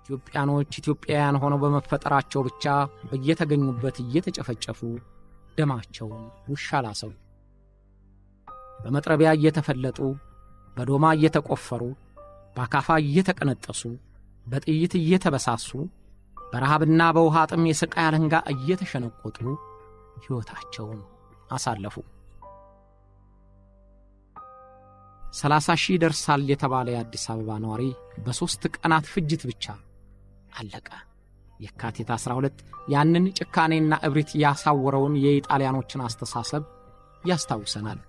ኢትዮጵያኖች ኢትዮጵያውያን ሆነው በመፈጠራቸው ብቻ በየተገኙበት እየተጨፈጨፉ ደማቸውን ውሻ ላሰው። በመጥረቢያ እየተፈለጡ በዶማ እየተቆፈሩ በአካፋ እየተቀነጠሱ በጥይት እየተበሳሱ በረሃብና በውሃ ጥም የሥቃይ አለንጋ እየተሸነቆጡ ሕይወታቸውን አሳለፉ። ሰላሳ ሺህ ይደርሳል የተባለ የአዲስ አበባ ነዋሪ በሦስት ቀናት ፍጅት ብቻ አለቀ። የካቲት 12 ያንን ጭካኔና እብሪት ያሳወረውን የኢጣሊያኖችን አስተሳሰብ ያስታውሰናል።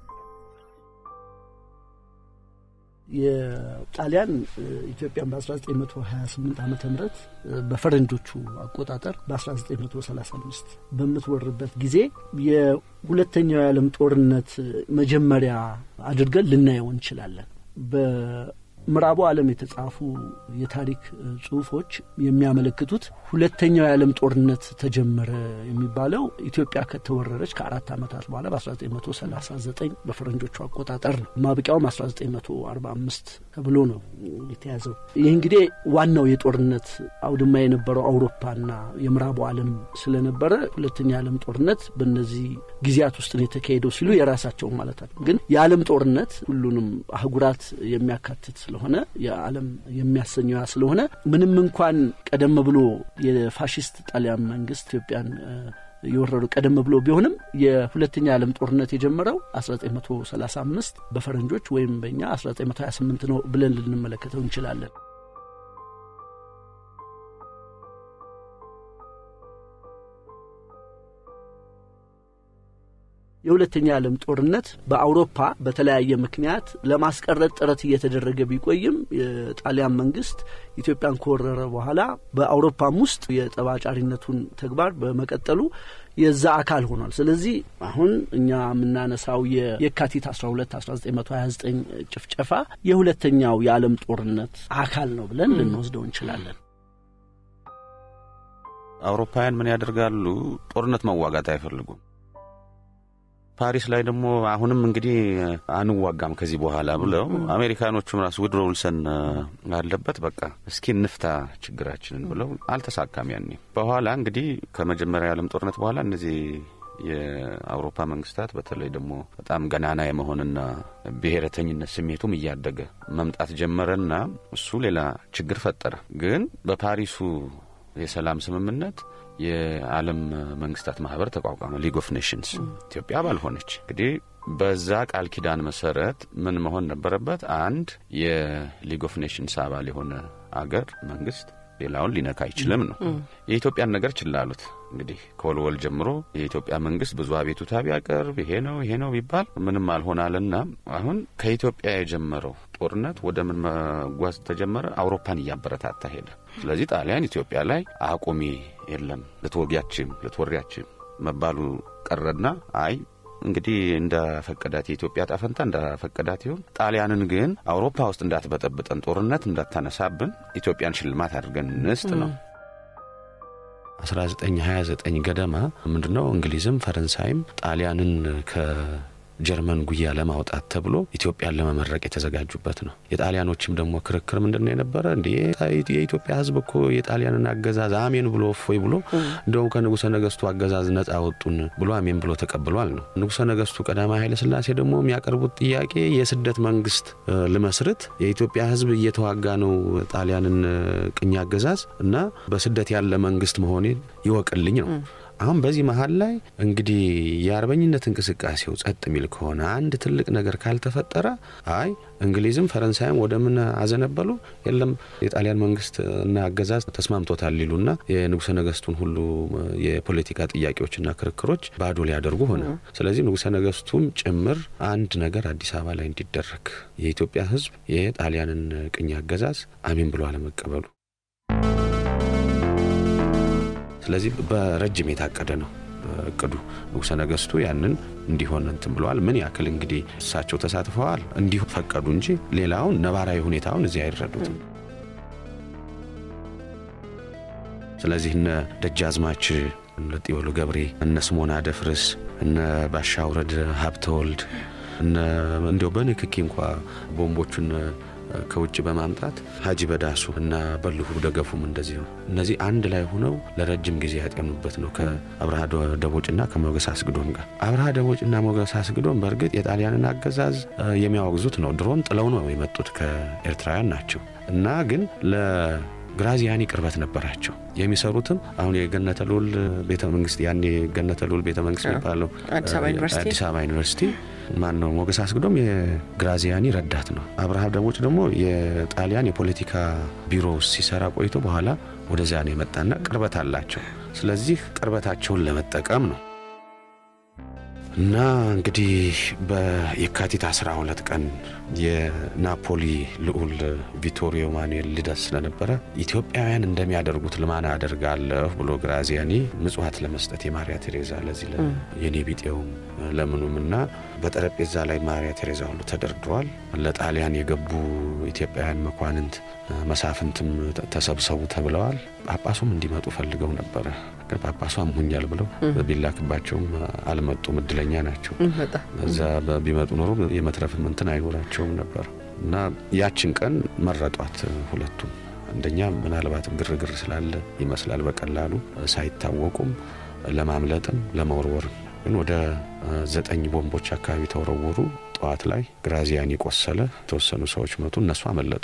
የጣሊያን ኢትዮጵያን በ1928 ዓመተ ምህረት በፈረንጆቹ አቆጣጠር በ1935 በምትወርበት ጊዜ የሁለተኛው የዓለም ጦርነት መጀመሪያ አድርገን ልናየው እንችላለን። በምዕራቡ ዓለም የተጻፉ የታሪክ ጽሑፎች የሚያመለክቱት ሁለተኛው የዓለም ጦርነት ተጀመረ የሚባለው ኢትዮጵያ ከተወረረች ከአራት ዓመታት በኋላ በ1939 በፈረንጆቹ አቆጣጠር ነው። ማብቂያውም 1945 ተብሎ ነው የተያዘው። ይህ እንግዲህ ዋናው የጦርነት አውድማ የነበረው አውሮፓና የምዕራቡ ዓለም ስለነበረ ሁለተኛ የዓለም ጦርነት በእነዚህ ጊዜያት ውስጥ ነው የተካሄደው ሲሉ የራሳቸው ማለት ነው። ግን የዓለም ጦርነት ሁሉንም አህጉራት የሚያካትት ስለሆነ የዓለም የሚያሰኘው ስለሆነ ምንም እንኳን ቀደም ብሎ የፋሽስት ጣሊያን መንግስት ኢትዮጵያን የወረሩ ቀደም ብሎ ቢሆንም የሁለተኛ የዓለም ጦርነት የጀመረው 1935 በፈረንጆች ወይም በእኛ 1928 ነው ብለን ልንመለከተው እንችላለን። የሁለተኛ የዓለም ጦርነት በአውሮፓ በተለያየ ምክንያት ለማስቀረት ጥረት እየተደረገ ቢቆይም የጣሊያን መንግስት ኢትዮጵያን ከወረረ በኋላ በአውሮፓም ውስጥ የጠባጫሪነቱን ተግባር በመቀጠሉ የዛ አካል ሆኗል። ስለዚህ አሁን እኛ የምናነሳው የካቲት 12 1929 ጭፍጨፋ የሁለተኛው የዓለም ጦርነት አካል ነው ብለን ልንወስደው እንችላለን። አውሮፓውያን ምን ያደርጋሉ? ጦርነት መዋጋት አይፈልጉም። ፓሪስ ላይ ደግሞ አሁንም እንግዲህ አንዋጋም ከዚህ በኋላ ብለው አሜሪካኖቹም ራሱ ውድሮ ውልሰን አለበት በቃ እስኪ እንፍታ ችግራችንን ብለው አልተሳካም። ያኔ በኋላ እንግዲህ ከመጀመሪያ የዓለም ጦርነት በኋላ እነዚህ የአውሮፓ መንግስታት በተለይ ደግሞ በጣም ገናና የመሆንና ብሔረተኝነት ስሜቱም እያደገ መምጣት ጀመረና እሱ ሌላ ችግር ፈጠረ። ግን በፓሪሱ የሰላም ስምምነት የዓለም መንግስታት ማህበር ተቋቋመ፣ ሊግ ኦፍ ኔሽንስ። ኢትዮጵያ አባል ሆነች። እንግዲህ በዛ ቃል ኪዳን መሰረት ምን መሆን ነበረበት? አንድ የሊግ ኦፍ ኔሽንስ አባል የሆነ አገር መንግስት ሌላውን ሊነካ አይችልም ነው። የኢትዮጵያን ነገር ችላ አሉት። እንግዲህ ከወልወል ጀምሮ የኢትዮጵያ መንግስት ብዙ አቤቱታ ቢያቀርብ ይሄ ነው ይሄ ነው ቢባል ምንም አልሆናልና አሁን ከኢትዮጵያ የጀመረው ጦርነት ወደ ምን መጓዝ ተጀመረ? አውሮፓን እያበረታታ ሄደ። ስለዚህ ጣሊያን ኢትዮጵያ ላይ አቁሚ፣ የለም ልትወጊያችም ልትወሪያችም መባሉ ቀረና አይ እንግዲህ እንዳፈቀዳት የኢትዮጵያ ጣፈንታ እንዳፈቀዳት ይሁን። ጣሊያንን ግን አውሮፓ ውስጥ እንዳትበጠብጠን፣ ጦርነት እንዳታነሳብን ኢትዮጵያን ሽልማት አድርገን እንስጥ ነው። 1929 ገደማ ምንድን ነው እንግሊዝም ፈረንሳይም ጣሊያንን ከጀርመን ጉያ ለማውጣት ተብሎ ኢትዮጵያን ለመመረቅ የተዘጋጁበት ነው። የጣሊያኖችም ደግሞ ክርክር ምንድን ነው የነበረ እንዲ የኢትዮጵያ ሕዝብ እኮ የጣሊያንን አገዛዝ አሜን ብሎ እፎይ ብሎ እንደውም ከንጉሠ ነገስቱ አገዛዝ ነጻ ወጡን ብሎ አሜን ብሎ ተቀብሏል ነው። ንጉሠ ነገስቱ ቀዳማዊ ኃይለ ሥላሴ ደግሞ የሚያቀርቡት ጥያቄ የስደት መንግስት ልመስርት፣ የኢትዮጵያ ሕዝብ እየተዋጋ ነው ጣሊያንን ቅኝ አገዛዝ እና በስደት ያለ መንግስት መሆኔን ይወቅልኝ ነው። አሁን በዚህ መሀል ላይ እንግዲህ የአርበኝነት እንቅስቃሴው ጸጥ የሚል ከሆነ አንድ ትልቅ ነገር ካልተፈጠረ አይ እንግሊዝም ፈረንሳይም ወደ ምን አዘነበሉ? የለም የጣሊያን መንግስት እና አገዛዝ ተስማምቶታል ሊሉና የንጉሠ ነገስቱን ሁሉ የፖለቲካ ጥያቄዎችና ክርክሮች ባዶ ሊያደርጉ ሆነ። ስለዚህ ንጉሠ ነገስቱም ጭምር አንድ ነገር አዲስ አበባ ላይ እንዲደረግ የኢትዮጵያ ህዝብ የጣሊያንን ቅኝ አገዛዝ አሜን ብሎ አለመቀበሉ ስለዚህ በረጅም የታቀደ ነው እቅዱ። ንጉሠ ነገስቱ ያንን እንዲሆን እንትን ብለዋል። ምን ያክል እንግዲህ እሳቸው ተሳትፈዋል እንዲሁ ፈቀዱ እንጂ ሌላውን ነባራዊ ሁኔታውን እዚህ አይረዱትም። ስለዚህ እነ ደጃዝማች ለጢወሉ ገብሬ፣ እነ ስሞና ደፍርስ፣ እነ ባሻውረድ ሀብተወልድ እነ እንዲያው በንክኪ እንኳ ቦምቦቹን ከውጭ በማምጣት ሀጂ በዳሱ እና በልሁ ደገፉም እንደዚሁ እነዚህ አንድ ላይ ሆነው ለረጅም ጊዜ ያጠኑበት ነው ከአብርሃ ደቦጭና ከሞገስ አስግዶም ጋር። አብርሃ ደቦጭና ሞገስ አስግዶም በእርግጥ የጣሊያንን አገዛዝ የሚያወግዙት ነው። ድሮን ጥለው ነው የመጡት ከኤርትራውያን ናቸው እና ግን ግራዚያኒ ቅርበት ነበራቸው። የሚሰሩትም አሁን የገነተ ልዑል ቤተ መንግስት ያኔ የገነተ ልዑል ቤተ መንግስት የሚባለው አዲስ አበባ ዩኒቨርሲቲ ማን ነው ሞገስ አስግዶም የግራዚያኒ ረዳት ነው። አብርሃም ደቦጭ ደግሞ የጣሊያን የፖለቲካ ቢሮ ሲሰራ ቆይቶ በኋላ ወደዚያ ነው የመጣና ቅርበት አላቸው። ስለዚህ ቅርበታቸውን ለመጠቀም ነው እና እንግዲህ በየካቲት 12 ቀን የናፖሊ ልዑል ቪቶሪዮ ማኑኤል ልደት ስለነበረ ኢትዮጵያውያን እንደሚያደርጉት ልማና አደርጋለሁ ብሎ ግራዚያኒ ምጽዋት ለመስጠት የማሪያ ቴሬዛ ለዚህ የኔ ቢጤውም ለምኑም እና በጠረጴዛ ላይ ማሪያ ቴሬዛ ሁሉ ተደርድሯል። ለጣሊያን የገቡ ኢትዮጵያውያን መኳንንት መሳፍንትም ተሰብሰቡ ተብለዋል። ጳጳሱም እንዲመጡ ፈልገው ነበረ። ግን ጳጳሱ አምሁኛል ብለው ቢላክባቸውም አልመጡም። እድለኛ ናቸው። እዛ ቢመጡ ኖሮ የመትረፍም እንትን አይኖራቸውም ነበር እና ያችን ቀን መረጧት ሁለቱም። አንደኛ ምናልባትም ግርግር ስላለ ይመስላል በቀላሉ ሳይታወቁም ለማምለጥም ለመወርወርም ግን ወደ ዘጠኝ ቦምቦች አካባቢ ተወረወሩ። ጠዋት ላይ ግራዚያኒ ቆሰለ። የተወሰኑ ሰዎች መቱ። እነሱ አመለጡ።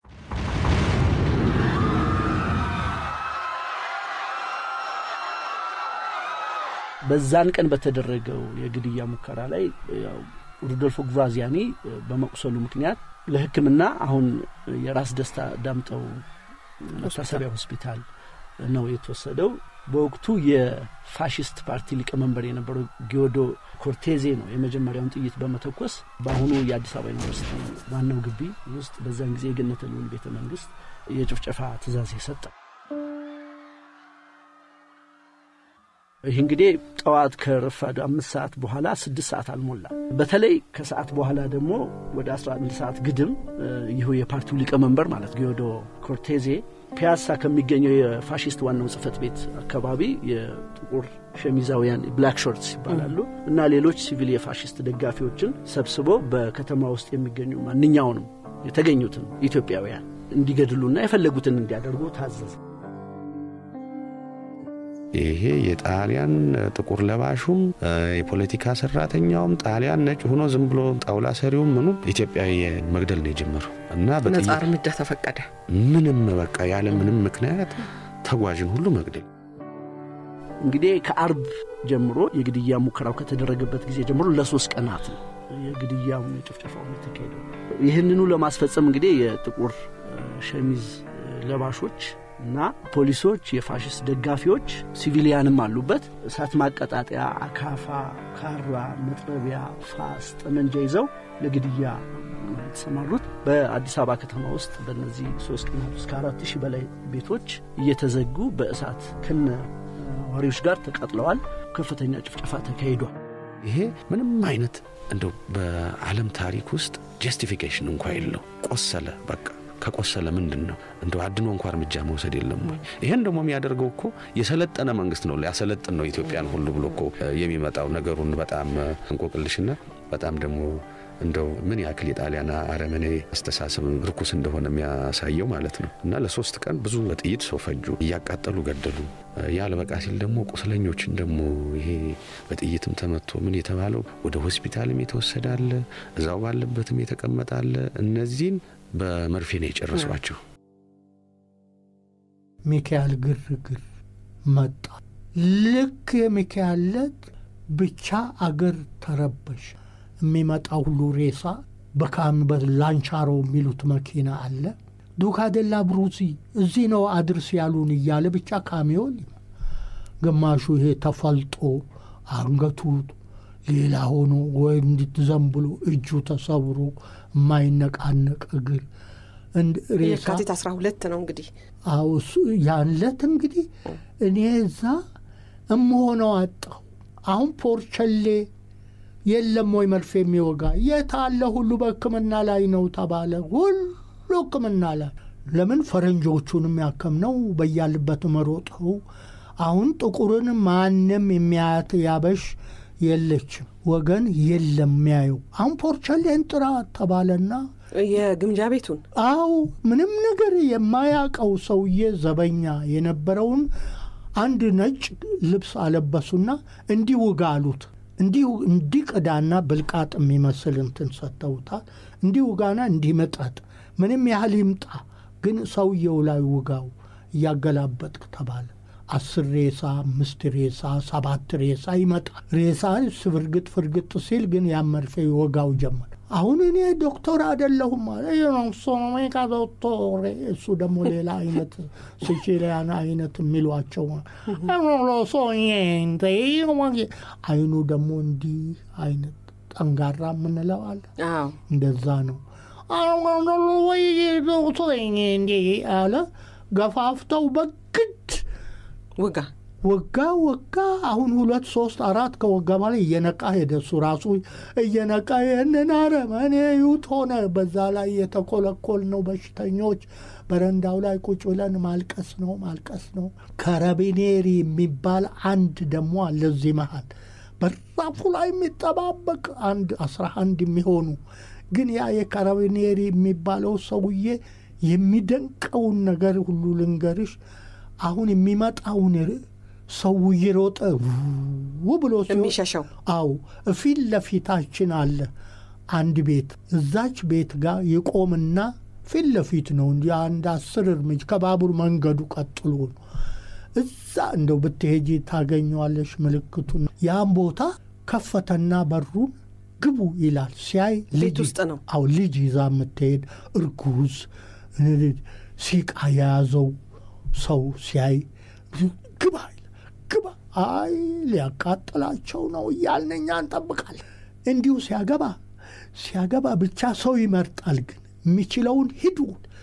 በዛን ቀን በተደረገው የግድያ ሙከራ ላይ ሩዶልፎ ግራዚያኒ በመቁሰሉ ምክንያት ለሕክምና አሁን የራስ ደስታ ዳምጠው መታሰቢያ ሆስፒታል ነው የተወሰደው። በወቅቱ የፋሽስት ፓርቲ ሊቀመንበር የነበረው ጊዮዶ ኮርቴዜ ነው የመጀመሪያውን ጥይት በመተኮስ በአሁኑ የአዲስ አበባ ዩኒቨርሲቲ ዋናው ግቢ ውስጥ በዛን ጊዜ የገነተ ልዑል ቤተ መንግስት የጭፍጨፋ ትእዛዝ የሰጠ። ይህ እንግዲህ ጠዋት ከረፋዱ አምስት ሰዓት በኋላ ስድስት ሰዓት አልሞላ። በተለይ ከሰዓት በኋላ ደግሞ ወደ አስራ አንድ ሰዓት ግድም ይሁ የፓርቲው ሊቀመንበር ማለት ጊዮዶ ኮርቴዜ ፒያሳ ከሚገኘው የፋሽስት ዋናው ጽህፈት ቤት አካባቢ የጥቁር ሸሚዛውያን ብላክ ሾርትስ ይባላሉ እና ሌሎች ሲቪል የፋሽስት ደጋፊዎችን ሰብስቦ በከተማ ውስጥ የሚገኙ ማንኛውንም የተገኙትን ኢትዮጵያውያን እንዲገድሉና የፈለጉትን እንዲያደርጉ ታዘዘ። ይሄ የጣሊያን ጥቁር ለባሹም የፖለቲካ ሰራተኛውም ጣሊያን ነጭ ሆኖ ዝም ብሎ ጣውላ ሰሪውም ምኑ ኢትዮጵያዊ መግደል ነው የጀመረው እና ነጻ እርምጃ ተፈቀደ። ምንም በቃ ያለ ምንም ምክንያት ተጓዥን ሁሉ መግደል። እንግዲህ ከአርብ ጀምሮ የግድያ ሙከራው ከተደረገበት ጊዜ ጀምሮ ለሶስት ቀናት ነው የግድያውን የጭፍጨፋውን የተካሄደው። ይህንኑ ለማስፈጸም እንግዲህ የጥቁር ሸሚዝ ለባሾች እና ፖሊሶች፣ የፋሽስት ደጋፊዎች፣ ሲቪሊያንም አሉበት። እሳት ማቀጣጠያ፣ አካፋ፣ ካራ፣ መጥረቢያ፣ ፋስ፣ ጠመንጃ ይዘው ለግድያ የተሰማሩት በአዲስ አበባ ከተማ ውስጥ በእነዚህ ሶስት ቀናት ውስጥ ከአራት ሺህ በላይ ቤቶች እየተዘጉ በእሳት ከነ ወሬዎች ጋር ተቃጥለዋል። ከፍተኛ ጭፍጨፋ ተካሂዷል። ይሄ ምንም አይነት እንደው በዓለም ታሪክ ውስጥ ጀስቲፊኬሽን እንኳ የለው። ቆሰለ በቃ ከቆሰለ ምንድን ነው እንደው አድኖ እንኳ እርምጃ መውሰድ የለም ወይ? ይህን ደግሞ የሚያደርገው እኮ የሰለጠነ መንግስት ነው። ሊያሰለጥን ነው ኢትዮጵያን ሁሉ ብሎ እኮ የሚመጣው ነገሩን በጣም እንቆቅልሽና በጣም ደግሞ እንደው ምን ያክል የጣሊያን አረመኔ አስተሳሰብ ርኩስ እንደሆነ የሚያሳየው ማለት ነው። እና ለሶስት ቀን ብዙ በጥይት ሰው ፈጁ፣ እያቃጠሉ ገደሉ። ያልበቃ ሲል ደግሞ ቁስለኞችን ደግሞ ይሄ በጥይትም ተመቶ ምን የተባለው ወደ ሆስፒታልም የተወሰደ አለ፣ እዛው ባለበትም የተቀመጠ አለ። እነዚህን በመርፌ ነው የጨረሷቸው። ሚካኤል ግርግር መጣ። ልክ የሚካኤል ዕለት ብቻ አገር ተረበሽ። የሚመጣ ሁሉ ሬሳ በካም በላንቻሮ የሚሉት መኪና አለ። ዱካዴላ ብሩሲ እዚህ ነው አድርስ ያሉን እያለ ብቻ ካሚዮን ግማሹ ይሄ ተፈልጦ አንገቱ ሌላ ሆኖ ወይ እንድትዘንብሎ እጁ ተሰብሮ የማይነቃነቅ እግር ሬሳ የካቲት አስራ ሁለት ነው እንግዲህ አዎ እሱ ያለት እንግዲህ እኔ እዛ እምሆነው አጣሁ። አሁን ፖርቸሌ የለም ወይ መርፌ የሚወጋ የት አለ? ሁሉ በሕክምና ላይ ነው ተባለ። ሁሉ ሕክምና ላይ ለምን ፈረንጆቹንም ያከምነው በያልበት መሮጠው። አሁን ጥቁርን ማንም የሚያያት ያበሽ የለችም፣ ወገን የለም የሚያየው። አሁን ፖርቸሌን ጥራ ተባለና የግምጃ ቤቱን አዎ ምንም ነገር የማያውቀው ሰውዬ ዘበኛ የነበረውን አንድ ነጭ ልብስ አለበሱና እንዲህ ውጋ አሉት። እንዲሁ እንዲህ ቅዳና ብልቃጥ የሚመስል እንትን ሰጥተውታል። እንዲህ ውጋና እንዲህ መጠጥ ምንም ያህል ይምጣ ግን ሰውየው ላይ ውጋው እያገላበጥክ ተባለ። አስር ሬሳ፣ አምስት ሬሳ፣ ሰባት ሬሳ ይመጣል። ሬሳ ፍርግጥ ፍርግጥ ሲል ግን ያን መርፌ ይወጋው ጀመር። አሁን እኔ ዶክተር አይደለሁም አለ። ሶኖሜካ ዶክተር እሱ ደግሞ ሌላ አይነት ሲቺሊያን አይነት የሚሏቸው አይኑ ደግሞ እንዲህ አይነት ጠንጋራ የምንለው አለ። አዎ እንደዛ ነው አለ። ገፋፍተው በግድ ውጋ ወጋ ወጋ። አሁን ሁለት ሶስት አራት ከወጋ በኋላ እየነቃ ሄደ። እሱ ራሱ እየነቃ ይህንን አረመኔ ዩት ሆነ። በዛ ላይ የተኮለኮል ነው በሽተኞች በረንዳው ላይ ቁጭ ብለን ማልቀስ ነው ማልቀስ ነው። ከረቢኔሪ የሚባል አንድ ደግሞ አለ እዚህ መሃል በራፉ ላይ የሚጠባበቅ አንድ አስራ አንድ የሚሆኑ ግን ያ የካራቢኔሪ የሚባለው ሰውዬ የሚደንቀውን ነገር ሁሉ ልንገርሽ። አሁን የሚመጣውን ሰው እየሮጠ ው ብሎ ሲሆን የሚሸሸው አው ፊት ለፊታችን አለ አንድ ቤት። እዛች ቤት ጋር ይቆምና ፊት ለፊት ነው እንዲ አንድ አስር እርምጃ ከባቡር መንገዱ ቀጥሎ ነው። እዛ እንደው ብትሄጂ ታገኘዋለሽ ምልክቱን። ያን ቦታ ከፈተና በሩን ግቡ ይላል። ሲያይ ቤት ውስጥ ነው። አው ልጅ ይዛ የምትሄድ እርጉዝ ሲቃ የያዘው ሰው ሲያይ ግባ ግባ፣ አይ ሊያቃጥላቸው ነው እያልን እኛ እንጠብቃለን። እንዲሁ ሲያገባ ሲያገባ ብቻ ሰው ይመርጣል። ግን የሚችለውን ሂዱ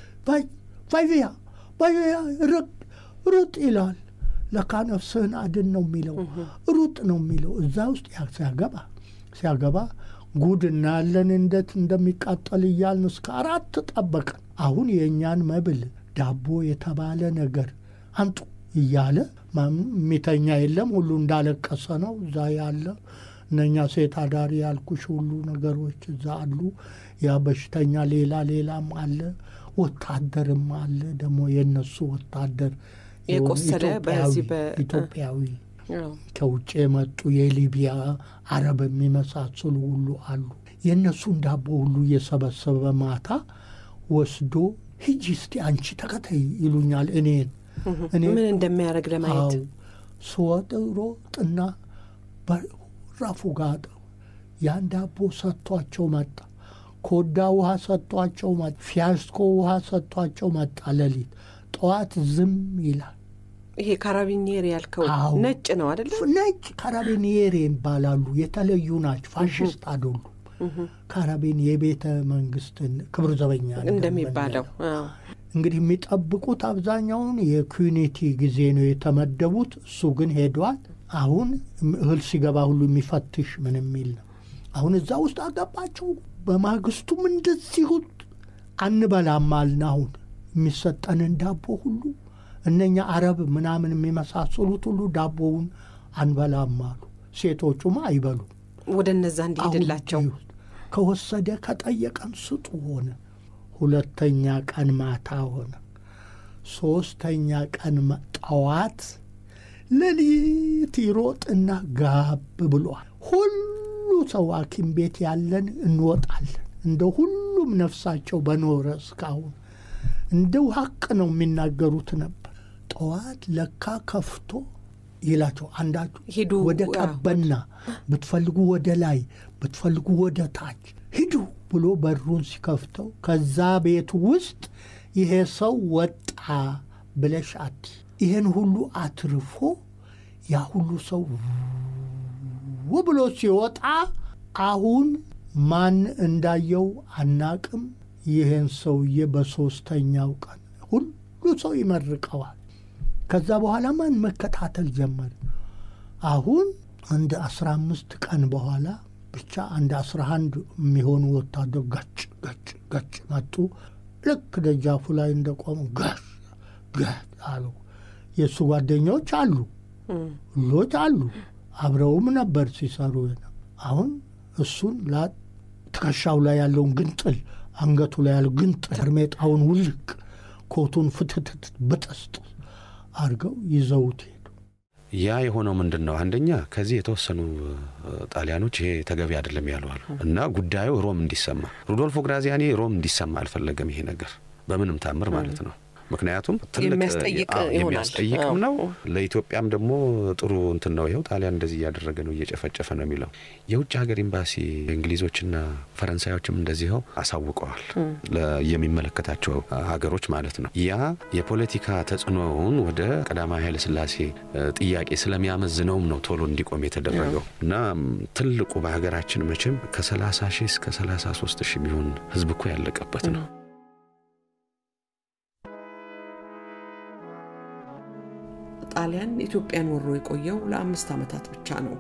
ቫይቪያ ቫይቪያ ሩጥ ይላል። ለካ ነፍስህን አድን ነው የሚለው፣ ሩጥ ነው የሚለው። እዛ ውስጥ ሲያገባ ሲያገባ ጉድ እናያለን እንዴት እንደሚቃጠል እያልን እስከ አራት ጠበቅን። አሁን የእኛን መብል ዳቦ የተባለ ነገር አንጡ እያለ የሚተኛ የለም። ሁሉ እንዳለቀሰ ነው እዛ ያለ እነኛ ሴት አዳሪ ያልኩሽ ሁሉ ነገሮች እዛ አሉ። ያ በሽተኛ ሌላ ሌላም አለ፣ ወታደርም አለ። ደግሞ የእነሱ ወታደር የቆሰለ በዚህ በ ኢትዮጵያዊ ከውጭ የመጡ የሊቢያ አረብ የሚመሳሰሉ ሁሉ አሉ። የእነሱን ዳቦ ሁሉ እየሰበሰበ ማታ ወስዶ ሂጂ እስቲ አንቺ ተከተይ ይሉኛል እኔን ምን እንደሚያደርግ ለማየት ስወጥ ሮጥና በራፉ ጋር ያን ዳቦ ሰጥቷቸው መጣ። ኮዳ ውሃ ሰጥቷቸው መጣ። ፊያስኮ ውሃ ሰጥቷቸው መጣ። ሌሊት ጠዋት ዝም ይላል። ይሄ ካራቢኒየር ያልከው አዎ። ነጭ ነው አይደለ? ነጭ ካራቢኒየር ይባላሉ። የተለዩ ናቸው። ፋሽስት አይደሉም። ካራቢን የቤተ መንግስትን ክብር ዘበኛ እንደሚባለው አዎ። እንግዲህ የሚጠብቁት አብዛኛውን የኩኒቲ ጊዜ ነው የተመደቡት። እሱ ግን ሄዷል። አሁን እህል ሲገባ ሁሉ የሚፈትሽ ምን የሚል ነው። አሁን እዛ ውስጥ አገባቸው። በማግስቱም እንደዚሁ አንበላም አልን። አሁን የሚሰጠንን ዳቦ ሁሉ እነኛ አረብ ምናምን የሚመሳሰሉት ሁሉ ዳቦውን አንበላም አሉ። ሴቶቹማ አይበሉም። ወደ እነዛ እንዲሄድላቸው አሁን ከወሰደ ከጠየቀን ስጡ ሆነ። ሁለተኛ ቀን ማታ ሆነ። ሶስተኛ ቀን መ- ጠዋት ሌሊት ይሮጥና ጋብ ብሏል። ሁሉ ሰው ሐኪም ቤት ያለን እንወጣለን። እንደ ሁሉም ነፍሳቸው በኖረ እስካሁን እንደው ሀቅ ነው የሚናገሩት ነበር። ጠዋት ለካ ከፍቶ ይላቸው አንዳችሁ ሂዱ ወደ አዎ፣ ቀበና ብትፈልጉ ወደ ላይ ብትፈልጉ ወደ ታች ሂዱ ብሎ በሩን ሲከፍተው ከዛ ቤት ውስጥ ይሄ ሰው ወጣ ብለሽ አቲ ይሄን ሁሉ አትርፎ ያ ሁሉ ሰው ው ብሎ ሲወጣ አሁን ማን እንዳየው አናቅም። ይህን ሰውዬ በሦስተኛው ቀን ሁሉ ሰው ይመርቀዋል። ከዛ በኋላ ማን መከታተል ጀመር። አሁን አንድ አስራ አምስት ቀን በኋላ ብቻ አንድ አስራ አንድ የሚሆኑ ወታደር ገጭ ገጭ ገጭ መጡ። ልክ ደጃፉ ላይ እንደቆሙ ገሽ ገጭ አሉ። የእሱ ጓደኞች አሉ፣ ሁሎች አሉ፣ አብረውም ነበር ሲሰሩ። አሁን እሱን ላ ትከሻው ላይ ያለውን ግንጥል አንገቱ ላይ ያለው ግን ጠርሜጣውን ውልቅ ኮቱን ፍትትት ብጥስጥ አድርገው ይዘውት ሄዱ። ያ የሆነው ምንድን ነው? አንደኛ ከዚህ የተወሰኑ ጣሊያኖች ይሄ ተገቢ አይደለም ያሉ አሉ እና ጉዳዩ ሮም እንዲሰማ ሩዶልፎ ግራዚያኒ ሮም እንዲሰማ አልፈለገም። ይሄ ነገር በምንም ታምር ማለት ነው። ምክንያቱም ትልቅ የሚያስጠይቅ አዎ፣ ይሆናል። የሚያስጠይቅም አዎ። ነው። ለኢትዮጵያም ደግሞ ጥሩ እንትን ነው። ይኸው ጣሊያን እንደዚህ እያደረገ ነው፣ እየጨፈጨፈ ነው የሚለው የውጭ ሀገር ኤምባሲ እንግሊዞችና ፈረንሳዮችም እንደዚህው አሳውቀዋል ለ- የሚመለከታቸው ሀገሮች ማለት ነው። ያ የፖለቲካ ተጽዕኖውን ወደ ቀዳማዊ ኃይለ ሥላሴ እ፣ ጥያቄ ስለሚያመዝነውም ነው ቶሎ እንዲቆም የተደረገው እና ም፣ ትልቁ በሀገራችን መቼም ከ30 ሺህ እስከ 33 ሺህ የሚሆን ህዝብ እኮ ያለቀበት ነው። ጣሊያን ኢትዮጵያን ወሮ የቆየው ለአምስት ዓመታት ብቻ ነው።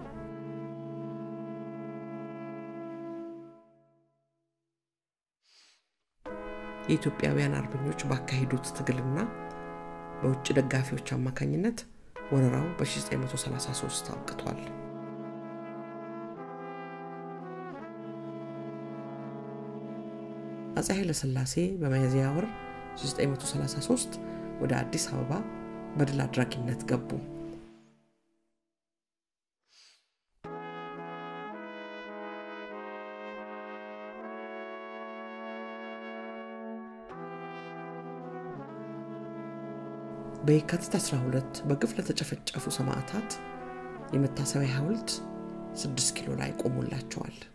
የኢትዮጵያውያን አርበኞች ባካሄዱት ትግልና በውጭ ደጋፊዎች አማካኝነት ወረራው በ1933 አብቅቷል። አፄ ኃይለ ሥላሴ በሚያዝያ ወር 1933 ወደ አዲስ አበባ በድል አድራጊነት ገቡ። በየካቲት 12 በግፍ ለተጨፈጨፉ ሰማዕታት የመታሰቢያ ሐውልት 6 ኪሎ ላይ ቆሞላቸዋል።